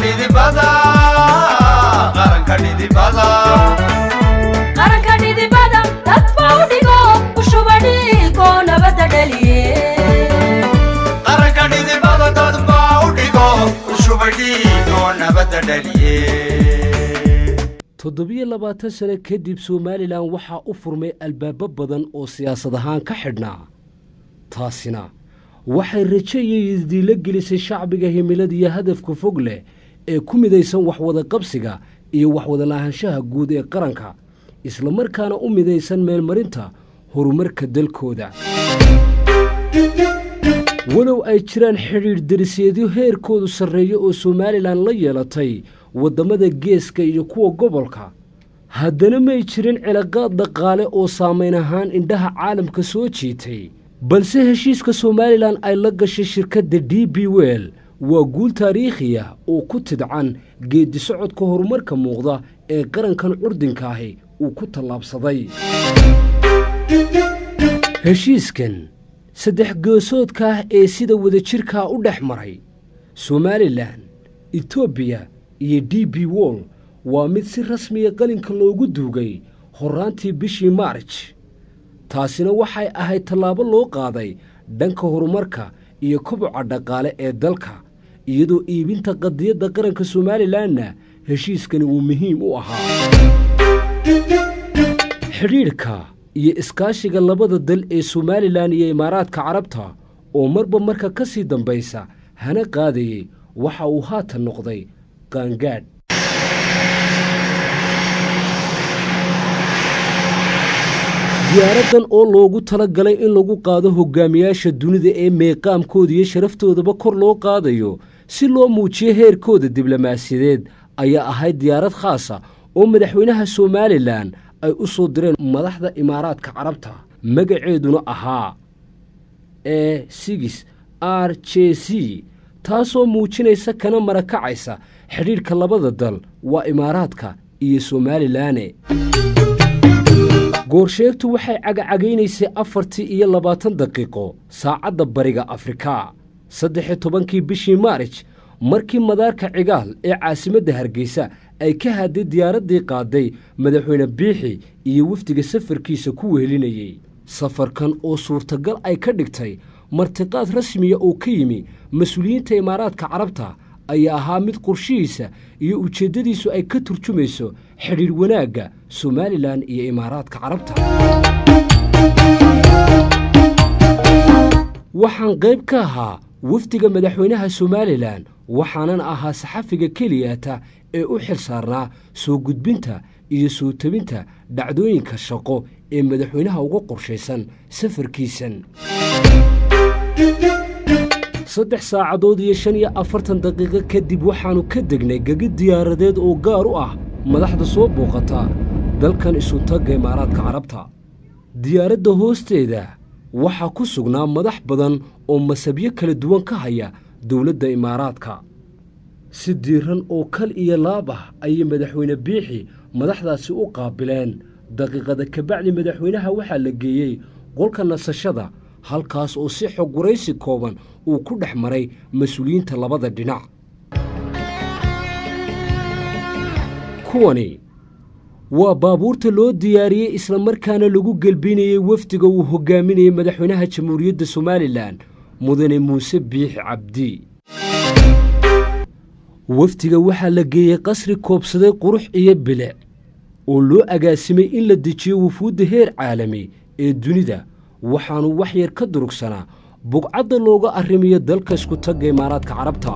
dhidibada qaranka dhidibada qaranka dhidibada dadba u dhigo ushuba dhiigo nabadda dhaliye qaranka dhidibada dadba u dhigo ushubadhiigo nabadda dhaliye toddobiyo labaatan sano kadib somalilan waxaa u furmay albaabo badan oo siyaasad ahaan ka xidhnaa taasina waxay rajo iyo isdiilo gelisay shacbiga himilada iyo hadafka fog leh ee ku midaysan waxwada qabsiga iyo waxwada lahaanshaha guud ee qaranka islamarkaana u midaysan meelmarinta horumarka dalkooda walow ay jiraan xidhiidh dariseedyo heerkoodu sarreeyo oo somalilan la yeelatay waddamada geeska iyo kuwa gobolka haddana may jirin cilaaqaad dhaqaale oo saamayn ahaan indhaha caalamka soo jiitay balse heshiiska somalilan ay la gashay shirkadda d b wel waa guul taariikhiya oo ku tidcan geeddi socodka horumarka muuqda ee qarankan curdinka-ahi uu ku tallaabsaday heshiiskan saddex goosoodka ah ee sida wadajirkaa u dhex maray somalilan etoobiya iyo d b wol waa mid si rasmiya qalinka loogu duugay horraantii bishii maarj taasina waxay ahayd tallaabo loo qaaday dhanka horumarka iyo koboca dhaqaale ee dalka iyadoo iibinta qadiyadda qaranka somalilanna heshiiskani uu muhiim u ahaa xidhiidhka iyo iskaashiga labada dal ee somalilan iyo imaaraadka carabta oo marba marka ka sii dambaysa hana qaadayey waxa uu haatan noqday qaangaadh diyaaraddan oo loogu tala galay in lagu qaado hogaamiyaasha dunida ee meeqaamkooda iyo sharaftooda kor loo qaadayo si loo muujiyo heerkooda diblomaasiyadeed ayaa ahayd diyaarad khaasa oo madaxweynaha somalilan ay u soo direen madaxda imaaraadka carabta magaceeduna ahaa e sigis r j c taasoo muujinaysa kana marakacaysa xidhiidhka labada dal waa imaaraadka iyo somalilaane goorsheegtu waxay cagacagaynaysay afartii iyo labaatan daqiiqo saacadda bariga afrika saddex-iyo tobankii bishii maarij markii madaarka cigaal ee caasimadda hargeysa ay ka hadday diyaaraddii qaaday madaxweyne biixi iyo wafdiga safarkiisa ku wehelinayey safarkan oo suurtagal ay ka dhigtay martiqaad rasmiya oo ka yimi mas-uuliyiinta imaaraadka carabta ayaa ahaa mid qorshihiisa iyo ujeeddadiisu ay ka turjumayso xidhiidh wanaagga somalilan iyo imaaraadka carabta waxaan qayb ka ahaa wafdiga madaxweynaha somalilan waxaanan ahaa saxafiga keliyata ee u xil saarnaa soo gudbinta iyo soo tabinta dhacdooyinka shaqo ee madaxweynaha uga qorshaysan safarkiisan saddex saacadood iyo shan iyo afartan daqiiqo kadib waxaannu ka degnay gegi diyaaradeed oo gaar u ah madaxda soo booqata dalkan isutagga imaaraadka carabta diyaaradda hoosteeda waxaa ku sugnaa madax badan oo masabyo kala duwan ka haya dowladda imaaraadka si diiran oo kal iyo laab ah ayay madaxweyne biixi madaxdaasi u qaabileen daqiiqada kabacdi madaxweynaha waxaa la geeyey qolka nasashada halkaas oo si xog waraysi kooban uu ku dhex maray mas-uuliyiinta labada dhinac kuwani waa baabuurta loo diyaariyey islamarkaana lagu gelbinayey wafdiga uu hogaaminayey madaxweynaha jamhuuriyadda somalilan mudane muuse biixi cabdi wafdiga waxaa la geeyey qasri koobsaday qurux iyo bilic oo loo agaasimay in la dejiyo wufuudda heer caalami ee dunida waxaannu wax yar ka durugsanaa bugcadda looga arrimiyo dalka isku tagga imaaraadka carabta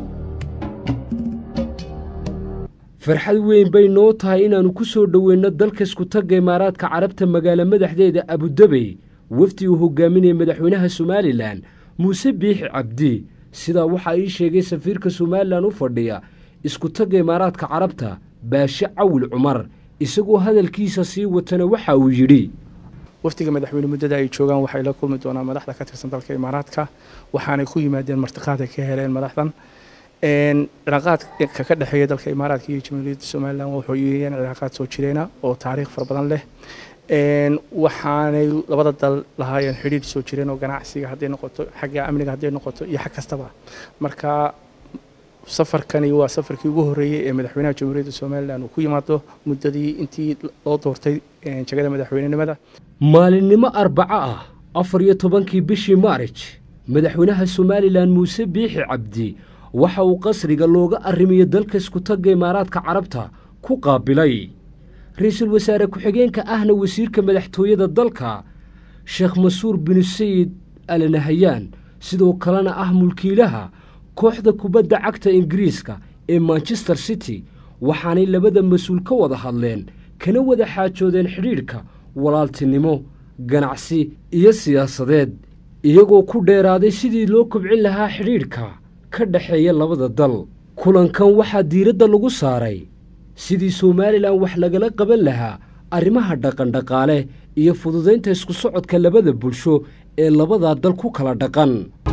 farxad weyn bay noo tahay inaannu ku soo dhoweynno dalka isku tagga imaaraadka carabta magaalo madaxdeeda abudabey wafdi uu hogaaminaya madaxweynaha somalilan muuse biixi cabdi sidaa waxaa ii sheegay safiirka somalilan u fadhiya isku tagga imaaraadka carabta baashe cawil cumar isagoo hadalkiisa sii watana waxa uu yidhi wafdiga madaxweyne muddada ay joogaan waxay la kulmi doonaan madaxda ka tirsan dalka imaaraadka waxaanay ku yimaadeen martiqaad ay ka heleen madaxdan cilaaqaadka ka dhexeeya dalka imaaraadka iyo jamhuuriyadda somalilan wuxuu yihiin cilaaqaad soo jireena oo taariikh fara badan leh waxaanay labada dal lahaayeen xidhiidh soo jireen oo ganacsiga hadday noqoto xagga amniga hadday noqoto iyo xag kastaba marka safarkani waa safarkii ugu horreeyey ee madaxweynaha jamhuuriyadda somalilan uu ku yimaado muddadii intii loo doortay jagada madaxweynenimada maalinimo arbaco ah afar iyo tobankii bishii maarij madaxweynaha somalilan muuse biixi cabdi waxa uu qasriga looga arrimiyo dalka iskutagga imaaraadka carabta ku qaabilay ra-iisul wasaare ku-xigeenka ahna wasiirka madaxtooyada dalka sheekh masuur binu sayid alanahayaan sidoo kalena ah mulkiilaha kooxda kubadda cagta ingiriiska ee manchester city waxaanay labada mas-uul ka wada hadleen kana wada xaajoodeen xidhiidhka walaaltinimo ganacsi iyo siyaasadeed iyagoo ku dheeraaday sidii loo kobcin lahaa xidhiidhka ka dhexeeya labada dal kulankan waxaa diiradda lagu saaray sidii somalilan wax lagala qaban lahaa arrimaha dhaqandhaqaale iyo fududaynta isku socodka labada bulsho ee labadaa dal ku kala dhaqan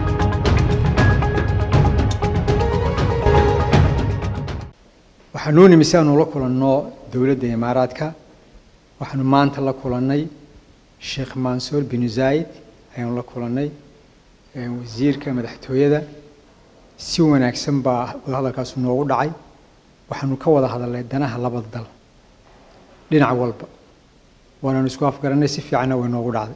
waxaanuu nimi si aanu la kulanno dowladda imaaraadka waxaanu maanta la kulannay sheekh mansuur binu zaayid ayaanu la kulannay wasiirka madaxtooyada si wanaagsan baa wadahadalkaasu noogu dhacay waxaanu ka wada hadalnay danaha labada dal dhinac walba waanaanu isku afgarannay si fiicanna way noogu dhacday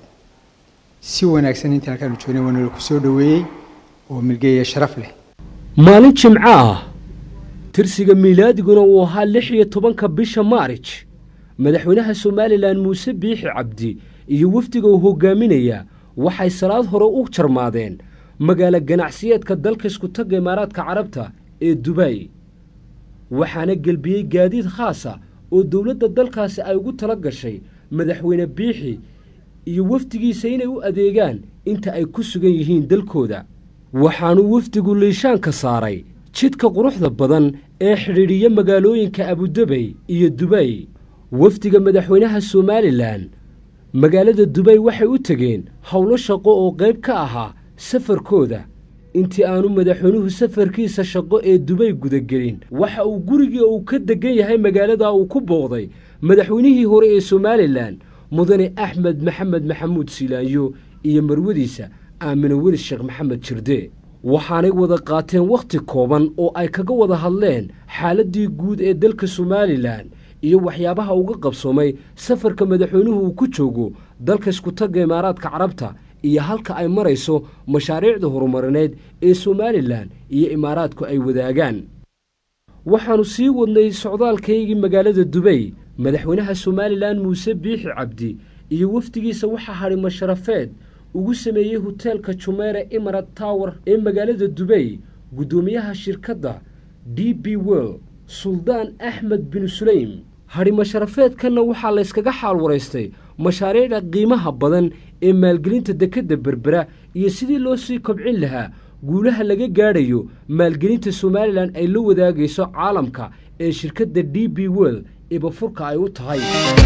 si wanaagsan intii halkaanu joognay waana laku soo dhoweeyey oo milgeeya sharaf leh maalin jimco ah tirsiga miilaadiguna uu ahaa lix iyo tobanka bisha maarij madaxweynaha somalilan muuse biixi cabdi iyo wafdiga uu hoggaaminaya waxay salaad hore u jarmaadeen magaalo ganacsiyeedka dalka iskutagga imaaraadka carabta ee dubay waxaana gelbiyey gaadiid khaasa oo dowladda dalkaasi ay ugu tala gashay madaxweyne biixi iyo wafdigiisa inay u adeegaan inta ay ku sugan yihiin dalkooda waxaanuu wafdigu liishaanka saaray jidka quruxda badan ee xidhiidhiya magaalooyinka abudabey iyo dubay wafdiga madaxweynaha somalilan magaalada dubay waxay u tegeen howlo shaqo oo qayb ka ahaa safarkooda intii aanu madaxweynuhu safarkiisa shaqo ee dubay gudagelin waxa uu gurigii uu ka deggan yahay magaaladaa uu ku booqday madaxweynihii hore ee somalilan mudane axmed maxamed maxamuud silaanyo iyo marwadiisa aamine welis sheekh maxamed jirde waxaanay wada qaateen wakhti kooban oo ay kaga wada hadleen xaaladdii guud ee dalka somalilan iyo waxyaabaha uga qabsoomay safarka madaxweynuhu uu ku joogo dalka iskutagga imaaraadka carabta iyo halka ay marayso mashaariicda horumarineed ee somalilan iyo imaaraadku ay wadaagaan waxaannu sii wadnay socdaalkaygii magaalada dubay madaxweynaha somalilan muuse biixi cabdi iyo wafdigiisa waxaa hadhi masharafeed ugu sameeyey hoteelka jumeere imarat tower ee magaalada dubay guddoomiyaha shirkadda d b well suldaan axmed bin sulaym hadhi masharafeedkanna waxaa layskaga xaal waraystay mashaariicda qiimaha badan ee maalgelinta dekedda berbera iyo sidii loo sii kobcin lahaa guulaha laga gaadhayo maalgelinta somalilan ay la wadaagayso caalamka ee shirkadda d b well ibafurka ay u tahay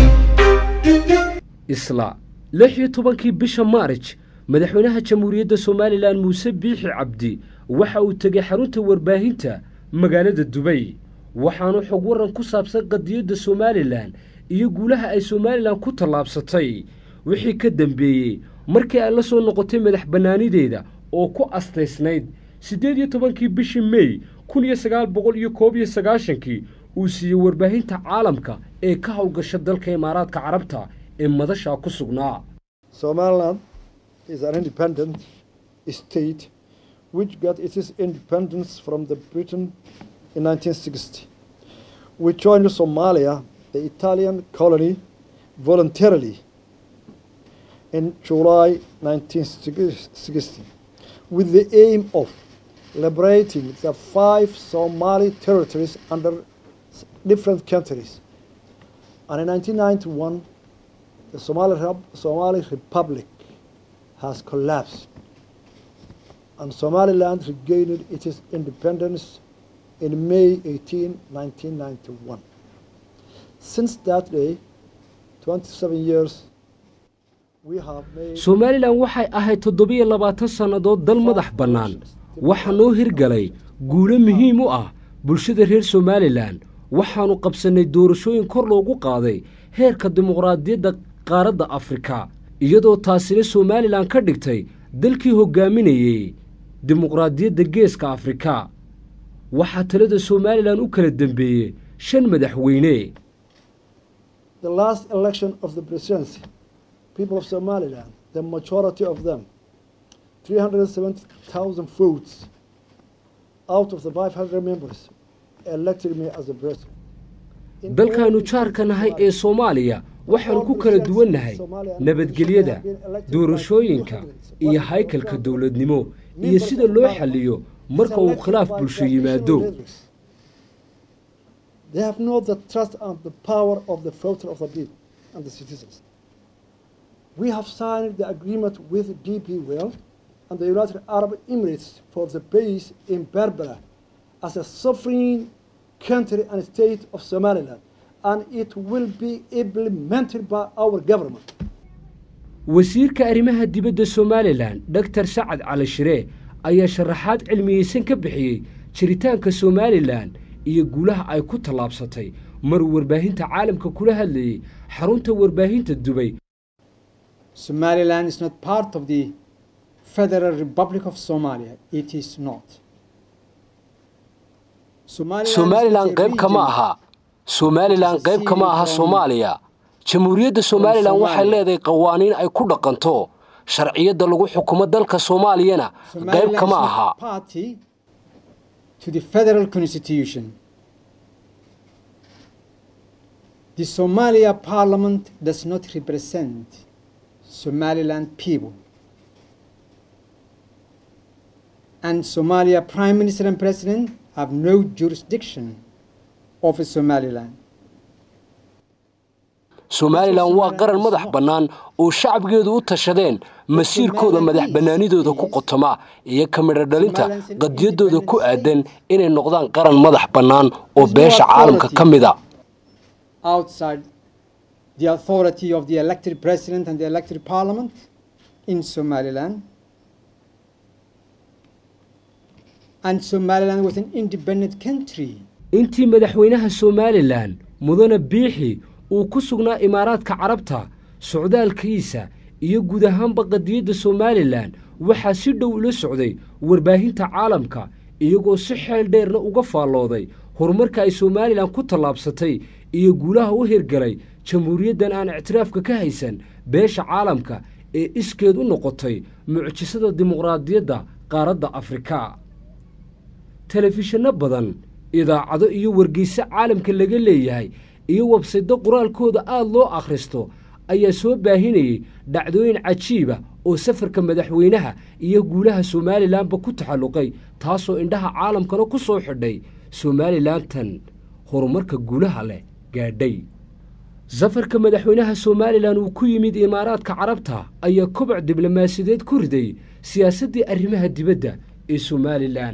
isla lix iyo tobankii bisha maarij madaxweynaha jamhuuriyadda somalilan muuse biixi cabdi waxa uu tegey xarunta warbaahinta magaalada dubay waxaanu xog waran ku saabsan qadiyadda somalilan iyo guulaha ay somalilan ku tallaabsatay wixii ka dambeeyey markii ay la soo noqotay madax bannaanideeda oo ku astaysnayd siddeed iyo tobankii bishii mey kun iyo sagaal boqol iyo koob iyo sagaashankii uu siiyey warbaahinta caalamka ee ka howlgasha dalka imaaraadka carabta ee madashaa ku sugnaa Somaliland is an independent state which got its independence from the Britain in 1960. We joined Somalia, the Italian colony, voluntarily in July 1960 with the aim of liberating the five Somali territories under s- different countries. And in 1991, the Somali, Rep- Somali Republic has collapsed, and Somaliland regained its independence in May 18, 1991. Since that day, 27 years, we have made somalilan waxay ahayd toddobiyo labaatan sannadood dal madax bannaan waxaa noo hirgalay guulo muhiim u ah bulshada reer somalilan waxaannu qabsannay doorashooyin kor loogu qaaday heerka dimuqraadiyadda qaaradda afrika iyadoo taasina somalilan ka dhigtay dalkii hoggaaminayey dimuqraadiyadda geeska afrika waxaa talada somalilan u kala dembeeyey shan madaxweyne The last election of the presidency, people of Somaliland, the majority of them, 370,000 votes out of the 500 members, elected me as the president. In dalkaannu all jaarka nahay ee Somaliland, soomaaliya waxaanu ku kala duwannahay nabadgelyada doorashooyinka iyo haykalka dowladnimo iyo sida loo xalliyo marka uu khilaaf bulsho yimaado They have not the trust and the power of the voter of the people and the citizens. We have signed the agreement with DP World and the United Arab Emirates for the base in Berbera as a sovereign country and state of Somaliland, and it will be implemented by our government. wasiirka arrimaha dibadda somalilan dhogtar sacad cali shire ayaa sharaxaad cilmiyeysan ka bixiyey jiritaanka somalilan iyo guulaha ay ku tallaabsatay maruu warbaahinta caalamka kula hadlayey xarunta warbaahinta dubay Somaliland is not part of the Federal Republic of Somalia. It is not. Somaliland somalilan is a qayb kama region aha somalilan qayb kama aha soomaaliya jamhuuriyadda somalilan waxay leedahay qawaaniin ay ku dhaqanto sharciyadda lagu xukumo dalka soomaaliyana qayb Somaliland is kama not aha party to the federal constitution. The Somalia parliament does not represent Somaliland people. And Somalia prime minister and president have no jurisdiction over Somaliland. somalilan waa qaran madax bannaan oo shacbigeedu u tashadeen masiirkooda madax bannaanidooda ku qotoma iyo ka midho dhalinta qadiyadooda ku aadan inay noqdaan qaran madax bannaan oo beesha caalamka ka mid a outside the authority of the elected president and the elected parliament in Somaliland. And Somaliland was an independent country. intii madaxweynaha somalilan mudane biixi uu ku sugnaa imaaraadka carabta socdaalkiisa iyo guud ahaanba qadiyadda somalilan waxaa si dhow ula socday warbaahinta caalamka iyagoo si xeel dheerna uga faallooday horumarka ay somalilan ku tallaabsatay iyo guulaha u hirgalay jamhuuriyaddan aan ictiraafka ka haysan beesha caalamka ee iskeed u noqotay mucjisada dimuqraadiyadda qaaradda afrika telefishinno badan idaacado iyo wargeyso caalamka laga leeyahay iyo websaydo qoraalkooda aada loo akhristo ayaa soo baahinayey dhacdooyin cajiiba oo safarka madaxweynaha iyo guulaha somalilanba ku taxalluqay taasoo indhaha caalamkana ku soo xidhay somalilantan horumarka guulaha leh gaadhay safarka madaxweynaha somalilan uu ku yimid imaaraadka carabta ayaa koboc diblomaasiyadeed ku riday siyaasaddii arrimaha dibadda ee somalilan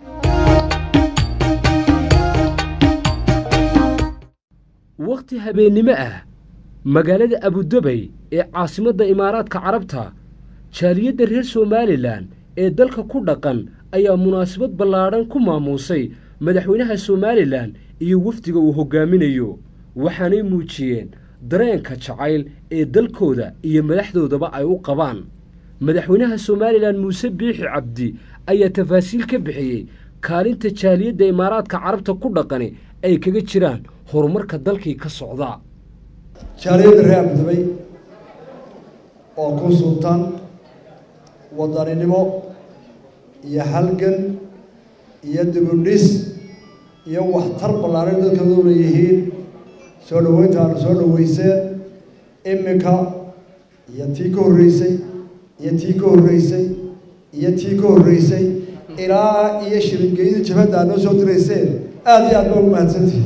wakhti habeennimo ah magaalada abudabay ee caasimadda imaaraadka carabta jaaliyadda reer somalilan ee dalka ku dhaqan ayaa munaasabad ballaadhan ku maamuusay madaxweynaha somalilan iyo wafdiga uu hoggaaminayo waxaanay muujiyeen dareenka jacayl ee dalkooda iyo madaxdoodaba ay u qabaan madaxweynaha somalilan muuse biixi cabdi ayaa tafaasiil ka bixiyey kaalinta jaaliyadda imaaraadka carabta ku dhaqani ay kaga jiraan horumarka dalkii ka socda jaaliyadda reer abudabay oo ku sultan wadaninimo iyo halgan iyo dibudhis iyo waxtar ballaaran dadkooda u leeyihiin soo dhoweynta aanu soo dhoweyseen iminka iyo tii ka horreysay iyo tii ka horreysay iyo tii ka horreysay ilaa iyo shiringeyda jabhadda aad noo soo dirayseen aada iyo aad ba ugu mahadsantihi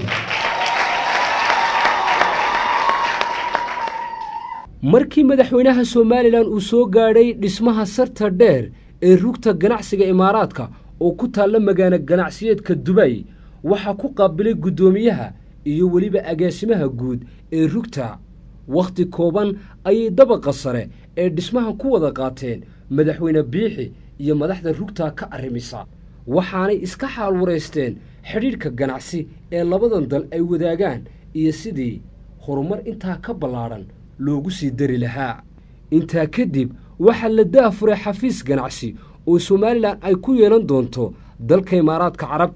markii madaxweynaha somalilan uu soo gaadhay dhismaha sarta dheer ee rugta ganacsiga imaaraadka oo ku taalla magaalo ganacsiyeedka dubay waxaa ku qaabilay guddoomiyaha iyo weliba agaasimaha guud ee rugta wakhti kooban ayay dabaqa sare ee dhismahan ku wada qaateen madaxweyne biixi iyo madaxda rugta ka arrimisa waxaanay iska xaal waraysteen xidhiidhka ganacsi ee labadan dal ay wadaagaan iyo sidii horumar intaa ka ballaadhan loogu sii dari lahaa intaa kadib waxaa la daafuray xafiis ganacsi oo somalilan ay ku yeelan doonto dalka imaaraadka carabta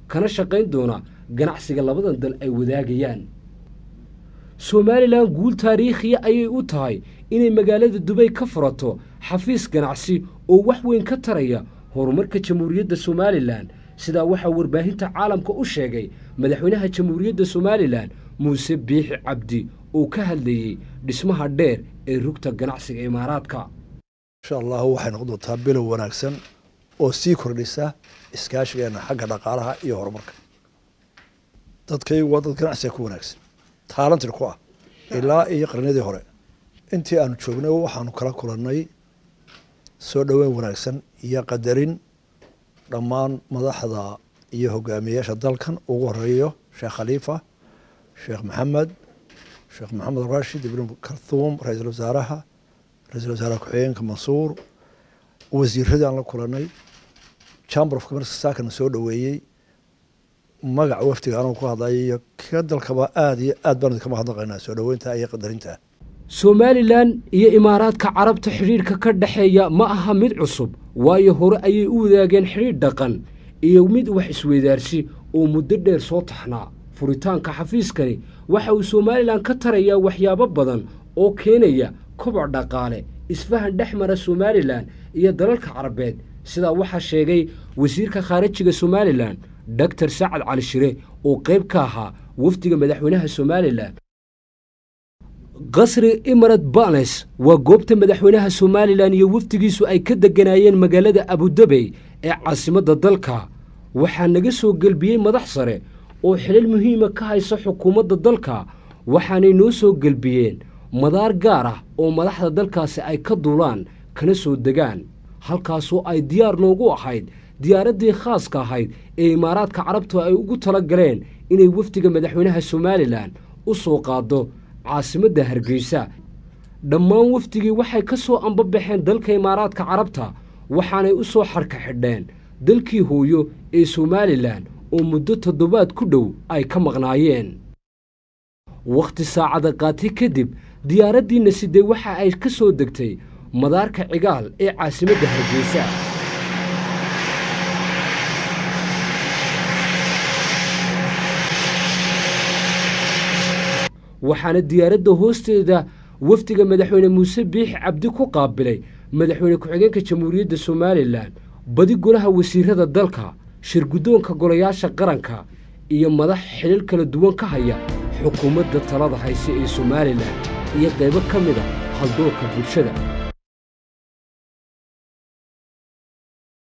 kana shaqayn doona ganacsiga labadan dal ay wadaagayaan somalilan guul taariikhiya ayay u tahay inay magaalada dubay ka furato xafiis ganacsi oo wax weyn ka taraya horumarka jamhuuriyadda somalilan sidaa waxaa warbaahinta caalamka u sheegay madaxweynaha jamhuuriyadda somalilan muuse biixi cabdi oo ka hadlayey dhismaha dheer ee rugta ganacsiga imaaraadka insha allahu waxay noqon doontaa bilow wanaagsan oo sii kordhisa iskaashigeena xagga dhaqaalaha iyo horumarka dadkaygu waa dad ganacsiga ku wanaagsan taalantir ku ah ilaa iyo qarniyadii hore intii aanu joognay waxaanu kala kulannay soo dhoweyn wanaagsan iyo qadarin dhammaan madaxda iyo hogaamiyeyaasha dalkan ugu horeeyo sheekh khaliifa sheekh maxamed sheekh maxamed rashid ibn karthuum ra-iisul wasaaraha ra-iisul wasaare ku-xigeenka mansuur wasiiradii aan la kulannay chamber of commerce saakana soo dhoweeyey magaca wafdiga anuu ku hadlaya iyo ka dalkaba aada iyo aad baan idinka mahadnaqaynaa soo dhoweynta iyo qadarinta somalilan iyo imaaraadka carabta xidhiidhka ka dhexeeya ma aha mid cusub waayo hore ayay u wadaageen xidhiidh dhaqan iyo mid wax isweydaarsi oo muddo dheer soo taxnaa furitaanka xafiiskani waxa uu somalilan ka tarayaa waxyaabo badan oo keenaya koboc dhaqaale isfahan dhex mara somalilan iyo dalalka carabeed sidaa waxaa sheegay wasiirka khaarijiga somalilan doctor sacad cali shire oo qayb ka ahaa wafdiga madaxweynaha somalilan qasri imarat bales waa goobta madaxweynaha somalilan iyo wafdigiisu ay ka degganaayeen magaalada abudabey ee caasimadda dalka waxaa naga soo gelbiyey madax sare oo xilal muhiima ka haysa xukuumadda dalka waxaanay noo soo gelbiyeen madaar gaar ah oo madaxda dalkaasi ay ka duulaan kana soo degaan halkaasoo ay diyaar noogu ahayd diyaaraddii khaaska ahayd ee imaaraadka carabtu ay ugu tala galeen inay wafdiga madaxweynaha somalilan u soo qaaddo caasimadda hargeysa dhammaan wafdigii waxay ka soo ambabaxeen dalka imaaraadka carabta waxaanay u soo xarka xidheen dalkii hooyo ee somalilan oo muddo toddobaad ku dhow ay ka maqnaayeen wakhti saacada qaati kadib diyaaraddiina sidee waxa ay ka soo degtay madaarka cigaal ee caasimadda hargeysa waxaana diyaaradda hoosteeda wafdiga madaxweyne muuse biixi cabdi ku qaabilay madaxweyne ku-xigeenka jamhuuriyadda somalilan badi golaha wasiirada dalka shirguddoonka golayaasha qaranka iyo madax xilal kala duwan ka haya xukuumadda talada hayse ee somalilan iyo qaybo ka mid a haldoorka bulshada